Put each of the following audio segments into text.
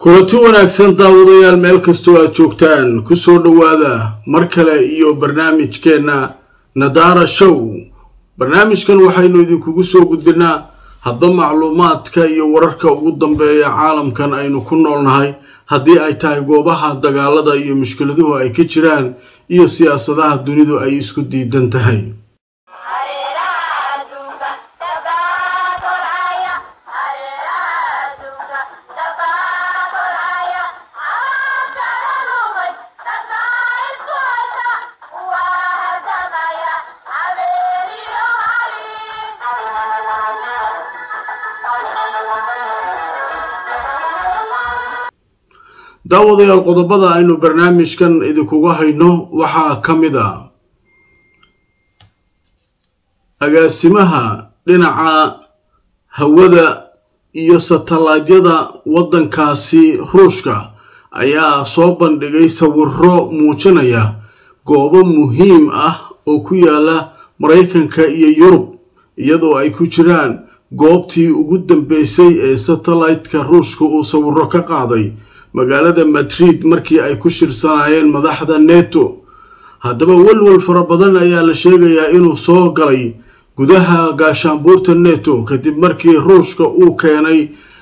kulanti wanaagsan daawadayaal meel kastoo aad joogtaan kusoo dhowaada mar kale iyo barnaamijkeenna nadaara show barnaamijkan waxaynu idinkugu soo gudbinaa hadba macluumaadka iyo wararka ugu dambeeya caalamkan aynu ku noolnahay haddii ay tahay goobaha dagaalada iyo mushkiladuhu ay ka jiraan iyo siyaasadaha dunidu ay isku diidan tahay daawadayaal qodobada aynu barnaamijkan idinkuga hayno waxaa ka mid a agaasimaha dhinaca hawada iyo satalaadyada waddankaasi ruushka ayaa soo bandhigay sawiro muujinaya goobo muhiim ah oo ku yaala maraykanka iyo yurub iyadoo ay ku jiraan goobtii ugu dambeysay ee satellaytka ruushka uu sawiro ka qaaday magaalada madrid markii ay ku shirsanaayeen madaxda neto haddaba welwel fara badan ayaa la sheegayaa inuu soo galay gudaha gaashaanbuurta neto kadib markii ruushka uu keenay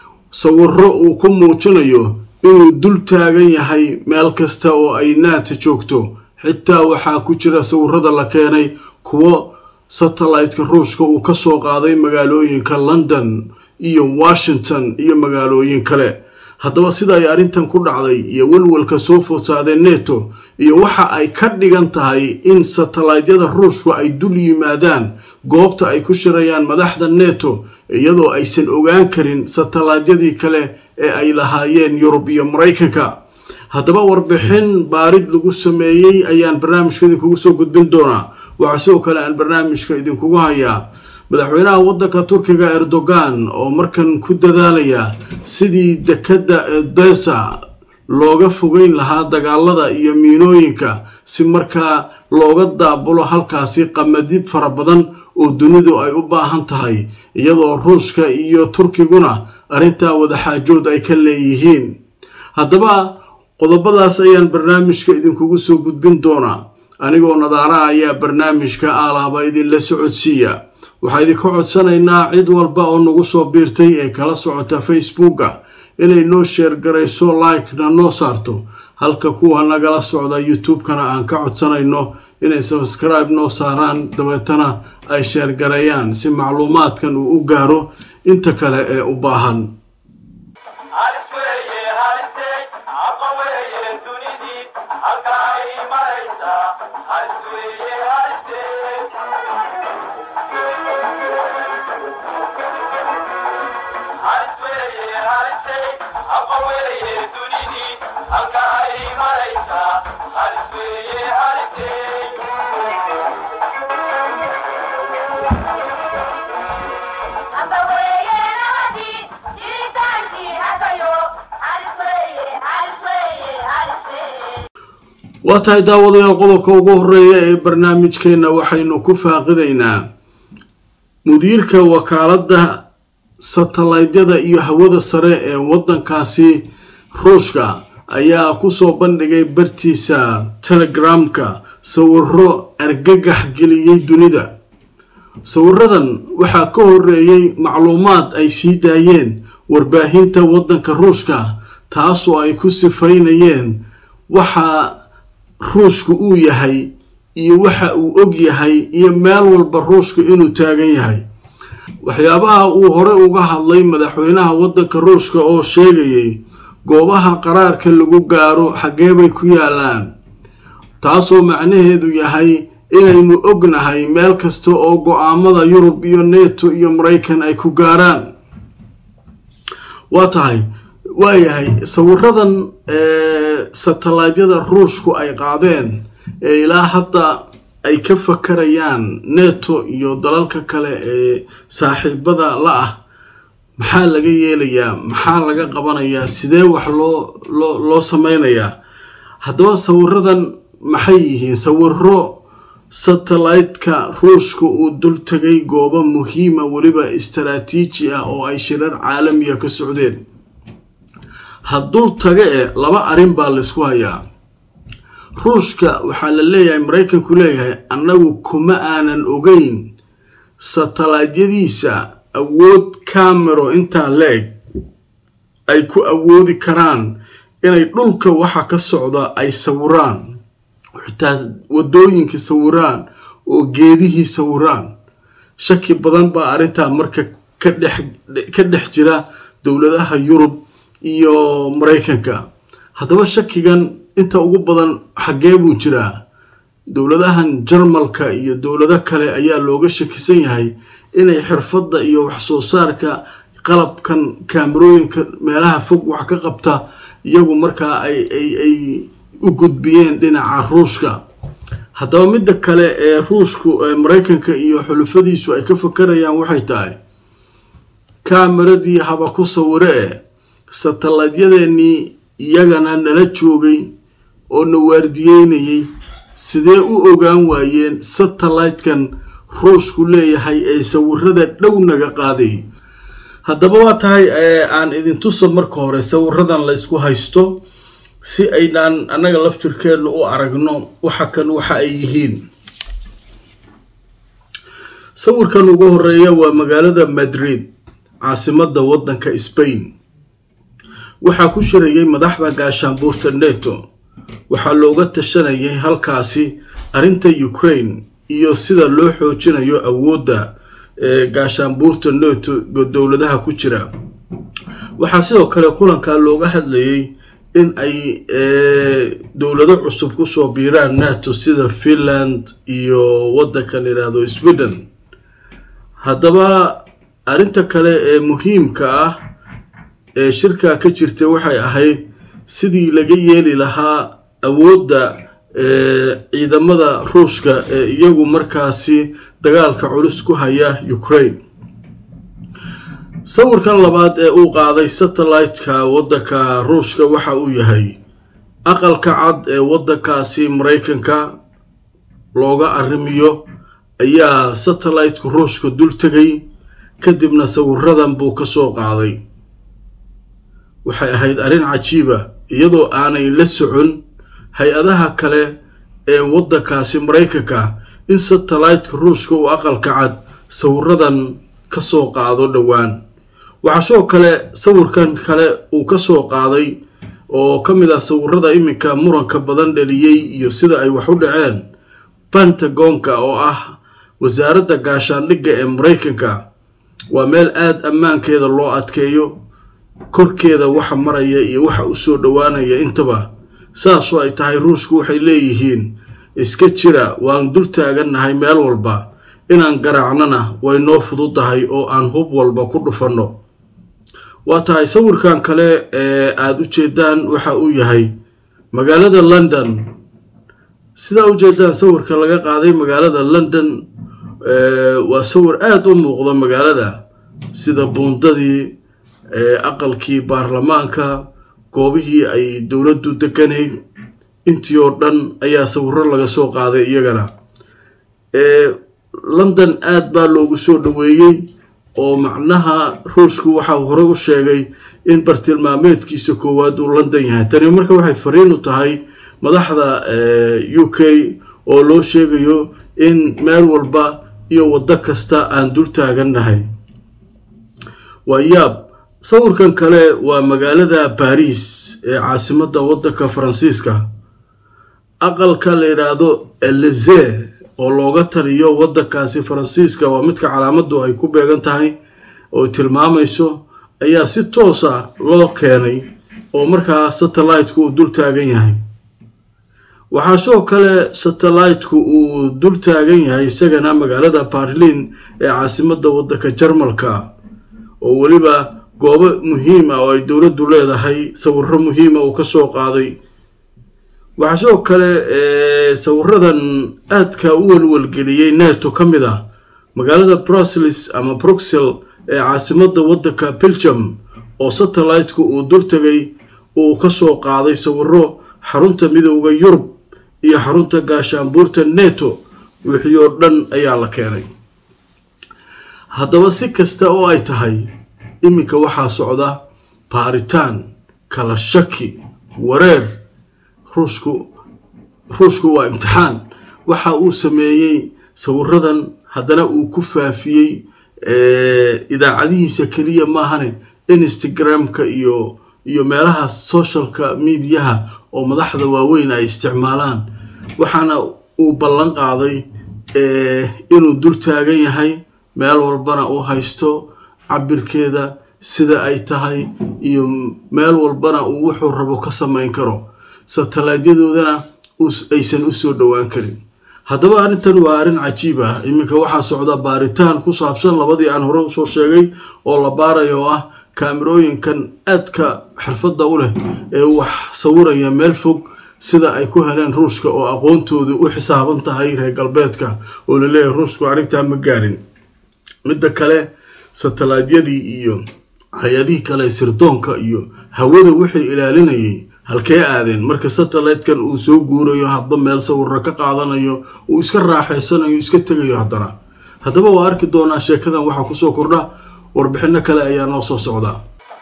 sawiro uu ku muujinayo inuu dul taagan yahay meel kasta oo ay naata joogto xitaa waxaa ku jira sawirada la keenay kuwo satellaytka ruushka uu ka soo qaaday magaalooyinka london iyo washington iyo magaalooyin kale haddaba sida ay arrintan ku dhacday iyo welwelka soo foodsaadee neto iyo waxa ay ka dhigan tahay in satellaydyada ruushku ay dul yimaadaan goobta ay ku shirayaan madaxda neto iyadoo aysan ogaan karin satellaadyadii kale ee ay lahaayeen yurub iyo maraykanka haddaba warbixin baarid lagu sameeyey ayaan barnaamijka idinkugu soo gudbin doonaa waxaa sidoo kale aan barnaamijka idinkugu hayaa madaxweynaha waddanka turkiga erdogan oo markan ku dadaalaya sidii dekadda edesa looga fogeyn lahaa dagaalada iyo miinooyinka si markaa looga daabulo halkaasi qamadib fara badan oo dunidu ay u baahan tahay iyadoo ruushka iyo turkiguna arrintaa wadaxaajood ay ka leeyihiin haddaba qodobadaas ayaan barnaamijka idinkugu soo gudbin doonaa anigoo nadaaraha ayaa barnaamijka aalaaba idinla socodsiiya waxaa idinka codsanaynaa cid walba oo nagu soo biirtay ee kala socota facebooka inay noo sheergarayso like-na noo saarto halka kuwa nagala socda youtube-kana aan ka codsanayno inay sabskribe noo saaraan dabeetana ay sheergareeyaan si macluumaadkan uu u gaaro inta kale ee u baahan waa tahay daawadayaal qodobka ugu horeeya ee barnaamijkeenna waxaynu ku faaqidaynaa mudiirka wakaaladda satellaydyada iyo hawada sare ee waddankaasi ruushka ayaa kusoo bandhigay bartiisa telegramka sawiro argagax geliyey dunida sawiradan waxaa ka horeeyey macluumaad ay sii daayeen warbaahinta waddanka ruushka taasoo ay ku sifaynayeen waxa ruushku uu yahay iyo waxa uu og yahay iyo meel walba ruushku inuu taagan yahay waxyaabaha uu hore uga hadlay madaxweynaha waddanka ruushka oo sheegayay goobaha qaraarka lagu gaaro xaggeebay ku yaalaan taasoo macnaheedu yahay inaynu ognahay meel kasta oo go-aamada yurub iyo neto iyo maraykan ay ku gaaraan waa tahay waayahay sawiradan satellaadyada ruushku ay qaadeen ee ilaa hadda ay ka fakarayaan neto iyo dalalka kale ee saaxiibada la ah maxaa laga yeelayaa maxaa laga qabanayaa sidee wax loo loo loo sameynayaa haddaba sawiradan maxay yihiin sawiro satellaytka ruushka uu dul tegay goobo muhiima weliba istaraatiiji ah oo ay shirar caalamiya ka socdeen haddul taga e laba arrin baa laysku hayaa ruushka waxaa la leeyahay maraykanku leeyahay annagu kuma aanan ogeyn satellaydyadiisa awood camero intaa la-eg ay ku awoodi karaan inay dhulka waxa ka socda ay sawiraan xitaa wadooyinkii sawiraan oo geedihii sawiraan shaki badan baa arrintaa marka ka dhex jira dowladaha yurub iyo maraykanka haddaba shakigan inta ugu badan xaggee buu jiraa dowladahan jarmalka iyo dowlado kale ayaa looga shakisan yahay inay xirfadda iyo waxsoo saarka qalabkan kaamarooyinka meelaha fog wax ka qabta iyagu markaa ay u gudbiyeen dhinaca ruushka haddaba midda kale ee ruushku maraykanka iyo xulufadiisu ay ka fakarayaan waxay tahay kamaradii haba ku sawire e satalaydyadeenii iyagana nala joogay oo na waardiyeynayay sidee u ogaan waayeen satellite-kan ruushku leeyahay ee sawirada dhow naga qaaday haddaba waa tahay aan idin tusa marka hore sawiradan laysku haysto si aynaan annaga laftirkeennu u aragno waxa kan waxa ay yihiin sawirkan ugu horeeya waa magaalada madrid caasimadda waddanka spain waxaa ku shirayay madaxda gaashaanbuurta neto waxaa looga tashanayay halkaasi arrinta ukraine iyo sida loo xoojinayo awoodda ee gaashaanbuurta neto dowladaha ku jira waxaa sidoo kale kulankaa looga hadlayay in ay dowlado cusub kusoo biiraan nato sida finland iyo waddanka la yidhaahdo sweden haddaba arrinta kale ee muhiimka ah ee shirkaa ka jirta waxay ahayd sidii laga yeeli lahaa awoodda ciidamada ruushka ee iyagu markaasi dagaalka culus ku haya ukraine sawirkan labaad ee uu qaaday satellite-ka waddanka ruushka waxa uu yahay aqalka cad ee waddankaasi maraykanka looga arrimiyo ayaa satellite-ka ruushka dul tegay kadibna sawiradan buu ka soo qaaday waxay ahayd arrin cajiiba iyadoo aanay la socon hay-adaha kale ee waddankaasi maraykanka in satellite-ka ruushka uu aqalka cad sawiradan ka soo qaado dhowaan waxaa sidoo kale sawirkan kale uu ka soo qaaday oo ka mid ah sawirada iminka muranka badan dhaliyey iyo sida ay wax u dhaceen pentagonka oo ah wasaaradda gaashaandhigga ee maraykanka waa meel aada ammaankeeda loo adkeeyo korkeeda waxa maraya iyo waxa u soo dhowaanaya intaba saasoo ay tahay ruushku waxay leeyihiin iska jira waan dul taagannahay meel walba inaan garaacnana way noo fududahay oo aan hub walba ku dhufanno waa tahay sawirkan kale ee aada u jeedaan waxa uu yahay magaalada london sidaa u jeedaan sawirka laga qaaday magaalada london waa sawir aada u muuqda magaalada sida buundadii aqalkii baarlamaanka goobihii ay dowladdu deganayd intii oo dhan ayaa sawiro laga soo qaaday iyagana london aada baa loogu soo dhoweeyey oo macnaha ruushku waxaa hore u sheegay in bartilmaameedkiisa koowaad uu london yahay tani marka waxay fariin u tahay madaxda u k oo loo sheegayo in meel walba iyo waddo kasta aan dul taagannahay waa yaab sawirkan kale waa magaalada baris ee caasimadda waddanka faransiiska aqalka la yidhaahdo elize oo looga taliyo waddankaasi faransiiska waa midka calaamaddu ay ku beegan tahay oo tilmaamayso ayaa si toosa loo keenay oo markaa satellite-ku uu dul taagan yahay waxaa sidoo kale satellite-ku uu dul taagan yahay isagana magaalada barlin ee caasimadda waddanka jarmalka oo weliba goobo muhiim ah oo ay dowladdu leedahay sawiro muhiima uu ka soo qaaday waxaa sidoo kale sawiradan aadka u welwelgeliyey neto ka mid ah magaalada brusels ama bruxel ee caasimadda waddanka belgium oo satellite-ku uu dul tegay uu ka soo qaaday sawiro xarunta midooda yurub iyo xarunta gaashaanbuurta neto wixii oo dhan ayaa la keenay haddaba si kasta oo ay tahay iminka waxaa socda baaritaan kala shaki wareer ruushku ruushku waa imtixaan waxa uu sameeyey sawiradan haddana uu ku faafiyey idaacadihiisa keliya maahane instagramka iyo iyo meelaha socialka mediaha oo madaxda waaweyn ay isticmaalaan waxaana uu ballan qaaday inuu dul taagan yahay meel walbana uu haysto cabirkeeda sida ay tahay iyo meel walbana uu wuxuu rabo ka samayn karo satellaytyadoodana aysan u soo dhowaan karin haddaba arrintan waa arrin cajiib ah iminka waxaa socda baaritaan ku saabsan labadii aan hore usoo sheegay oo la baarayo oo ah kaamirooyinkan aadka xirfadda u leh ee wax sawiraya meel fog sida ay ku heleen ruushka oo aqoontoodu u xisaaban tahay reer galbeedka oo laleeyahay ruushku arrintaa ma gaarin midda kale satellaydyadii iyo hay-adihii kale sirdoonka iyo hawada wixii ilaalinayay halkee aadeen marka satellite-kan uu soo guurayo hadba meel sawirra ka qaadanayo uu iska raaxaysanayo iska tegayo haddana haddaba waa arki doonaa sheekadan waxaa kusoo kordha warbixino kale ayaa noo soo socdaa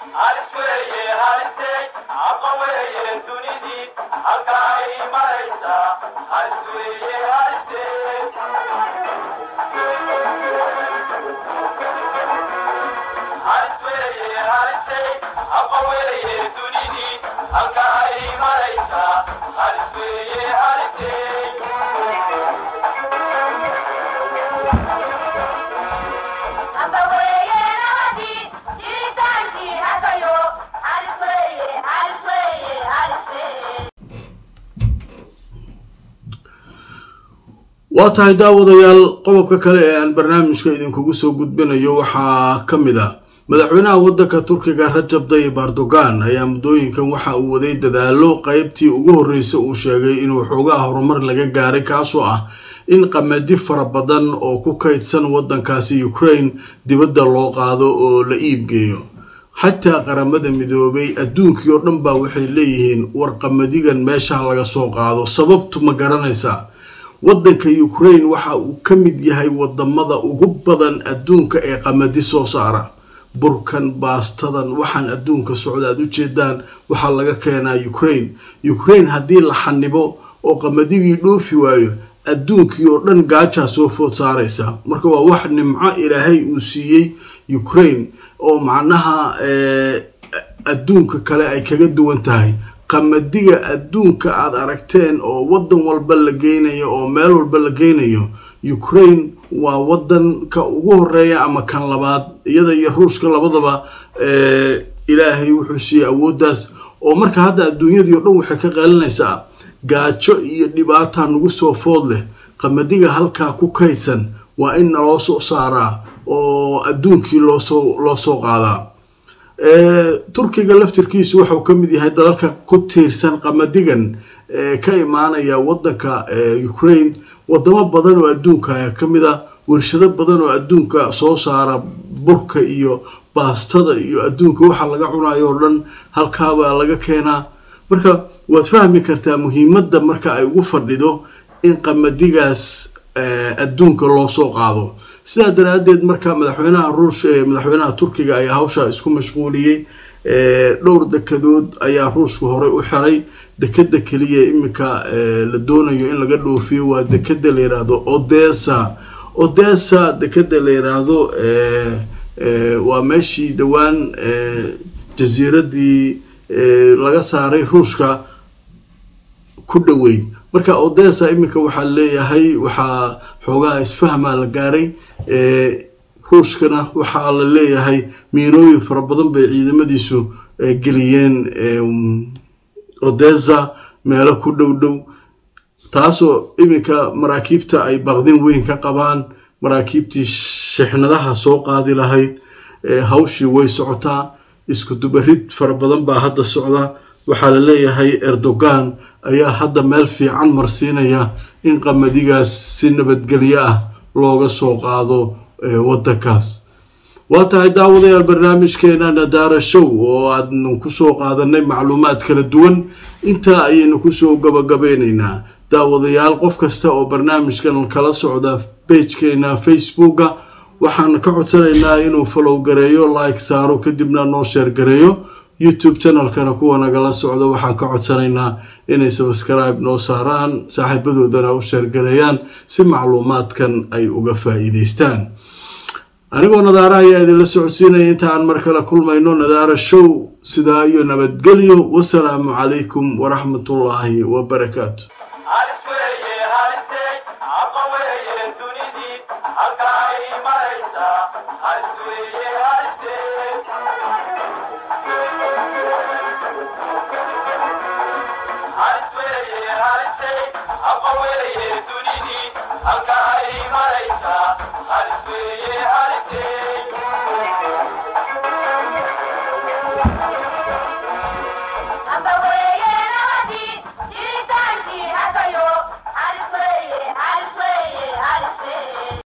waa tahay daawadayaal qodobka kale ee aan barnaamijka idinkugu soo gudbinayo waxaa ka mid a madaxweynaha waddanka turkiga rajab tayyib erdogan ayaa muddooyinkan waxa uu waday dadaalo qeybtii ugu horreysay uu sheegay inuu xoogaha horumar laga gaaray kaasoo ah in qamadi fara badan oo ku kaydsan waddankaasi ukraine dibadda loo qaado oo la iibgeeyo xataa qaramada midoobay adduunkii oo dhan baa waxay leeyihiin war qamadigan meesha laga soo qaado sababtu ma garanaysaa waddanka ukraine waxa uu ka mid yahay wadamada ugu badan adduunka ee qamadi soo saara burkan baastadan waxaan adduunka socda aad ujeedaan waxaa laga keenaa ukraine ukraine haddii la xanibo oo qamadidii dhoofi waayo adduunkii oo dhan gaajaa soo food saaraysa marka waa wax nimco ilaahay uu siiyey ukraine oo macnaha adduunka kale ay kaga duwan tahay qamadiga adduunka aad aragteen oo waddan walba la geynayo oo meel walba la geynayo ukraine waa waddanka ugu horeeya ama kan labaad iyada iyo ruushka labadaba ilaahay wuxuu siiyey awooddaas oo marka hadda adduunyadii o dhan waxay ka qeelinaysaa gaajo iyo dhibaata nagu soo food leh qamadiga halkaa ku kaydsan waa in naloo soo saaraa oo adduunkii loosoo loo soo qaadaa turkiga laftirkiisu wuxuu ka mid yahay dalalka ku tiirsan qamadigan ka imaanaya waddanka ukraine wadamo badan oo adduunka ka mid a warshado badan oo adduunka soo saara burka iyo baastada iyo adduunka waxa laga cunayo oo dhan halkaabaa laga keenaa marka waad fahmi kartaa muhiimadda marka ay ugu fadhido in qamadigaas adduunka loo soo qaado sidaa daraadeed marka madaxweynaha ruush madaxweynaha turkiga ayaa hawshaa isku mashquuliyey dhowr dekadood ayaa ruushka horey u xiray dekeda keliya iminka la doonayo in laga dhoofiyo waa dekeda la yiraahdo odessa odessa dekeda la yiraahdo waa meeshii dhowaan jasiiradii laga saaray ruushka ku dhoweyd marka odessa iminka waxaa leeyahay waxaa xoogaha isfahmaa la gaaray ruushkana waxaa la leeyahay miinooyin fara badan bay ciidamadiisu geliyeen odessa meelo ku dhow dhow taasoo iminka maraakiibta ay baqdin weyn ka qabaan maraakiibtii shixnadaha soo qaadi lahayd hawshii way socotaa isku dubarid fara badan baa hadda socda waxaa la leeyahay erdogan ayaa hadda meel fiican marsiinaya in qamadigaas si nabadgelyo ah looga soo qaado waddankaas waa tahay daawadayaal barnaamijkeena nadaara show oo aadnu kusoo qaadanay macluumaad kala duwan intaa ayaynu kusoo gabagabeynaynaa daawadayaal qof kasta oo barnaamijkan kala socda bejkeena facebooka waxaan ka codsanaynaa inuu falow gareeyo like saaro kadibna noo sheer gareeyo youtube channelkana kuwa nagala socdo waxaan ka codsanaynaa inay subscribe noo saaraan saaxiibadoodana u sheergalayaan si macluumaadkan ay uga faa-iideystaan anigoo nadaara ayaa idinla socodsiinaya inta aan mar kale kulmayno nadaara show sidaa iyo nabadgelyo wasalaamu calaykum waraxmatullaahi wabarakaatu halka ay maraysa halis weeye